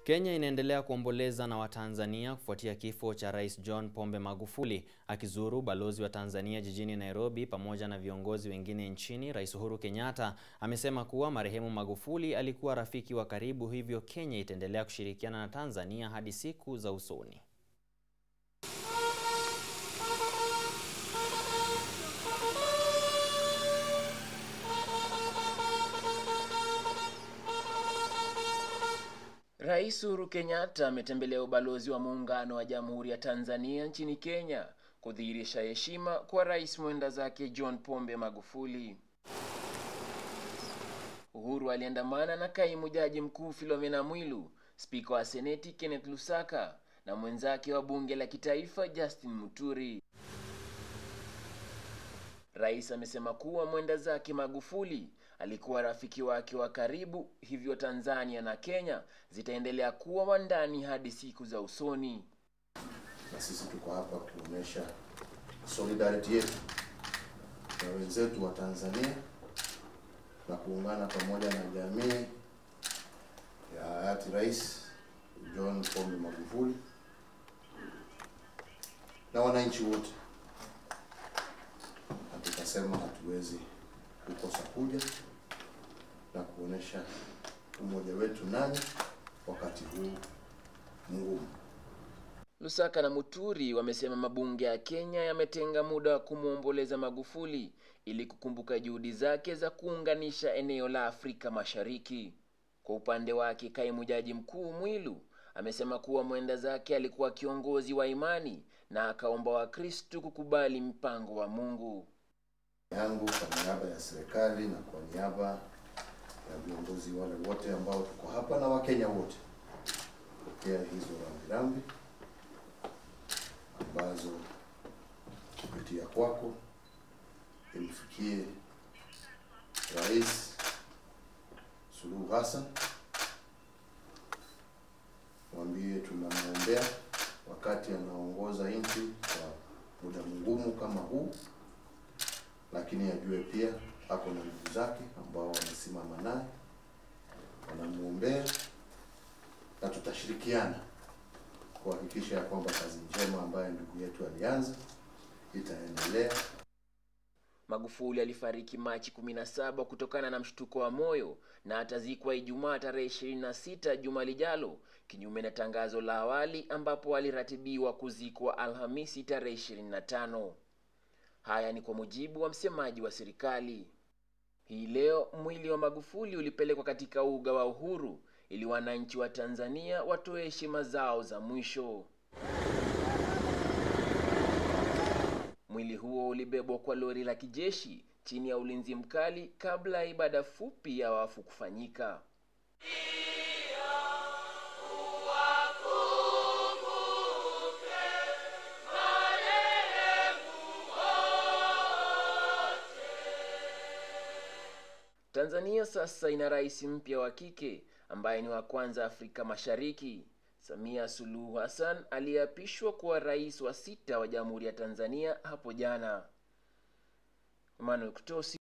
Kenya inaendelea kuomboleza na Watanzania kufuatia kifo cha Rais John Pombe Magufuli. Akizuru balozi wa Tanzania jijini Nairobi pamoja na viongozi wengine nchini, Rais Uhuru Kenyatta amesema kuwa marehemu Magufuli alikuwa rafiki wa karibu, hivyo Kenya itaendelea kushirikiana na Tanzania hadi siku za usoni. Rais Uhuru Kenyatta ametembelea ubalozi wa muungano wa Jamhuri ya Tanzania nchini Kenya kudhihirisha heshima kwa rais mwenda zake John Pombe Magufuli. Uhuru aliandamana na kaimu jaji mkuu Philomena Mwilu, spika wa seneti Kenneth Lusaka na mwenzake wa bunge la kitaifa Justin Muturi. Rais amesema kuwa mwenda zake Magufuli alikuwa rafiki wake wa karibu, hivyo Tanzania na Kenya zitaendelea kuwa wandani hadi siku za usoni. Na sisi tuko hapa kuonyesha solidarity yetu na wenzetu wa Tanzania na kuungana pamoja na jamii ya hayati Rais John Pombe Magufuli na wananchi wote tukasema hatuwezi kukosa kuja na kuonesha umoja wetu nani wakati huu mgumu. Lusaka na Muturi wamesema mabunge ya Kenya yametenga muda wa kumwomboleza Magufuli ili kukumbuka juhudi zake za kuunganisha eneo la Afrika Mashariki. Kwa upande wake, kaimu jaji mkuu Mwilu amesema kuwa mwenda zake alikuwa kiongozi wa imani na akaomba Wakristu kukubali mpango wa Mungu yangu kwa niaba ya serikali na kwa niaba ya viongozi wale wote ambao tuko hapa na Wakenya wote pokea hizo rambirambi ambazo kupitia kwako imfikie Rais Suluhu Hassan, mwambie tunamwombea wakati anaongoza nchi kwa muda mgumu kama huu lakini ajue pia ako na ndugu zake ambao wamesimama naye wanamwombea, na tutashirikiana kuhakikisha ya kwamba kazi njema ambayo ndugu yetu alianza itaendelea. Magufuli alifariki Machi 17 kutokana na mshtuko wa moyo na atazikwa Ijumaa tarehe 26 juma lijalo, kinyume na tangazo la awali ambapo aliratibiwa kuzikwa Alhamisi tarehe 25. Haya ni kwa mujibu wa msemaji wa serikali. Hii leo mwili wa Magufuli ulipelekwa katika uga wa Uhuru ili wananchi wa Tanzania watoe heshima zao za mwisho. Mwili huo ulibebwa kwa lori la kijeshi chini ya ulinzi mkali kabla ya ibada fupi ya wafu kufanyika. Tanzania sasa ina rais mpya wa kike ambaye ni wa kwanza Afrika Mashariki. Samia Suluhu Hassan aliyeapishwa kuwa rais wa sita wa Jamhuri ya Tanzania hapo jana. Emmanuel Kutosi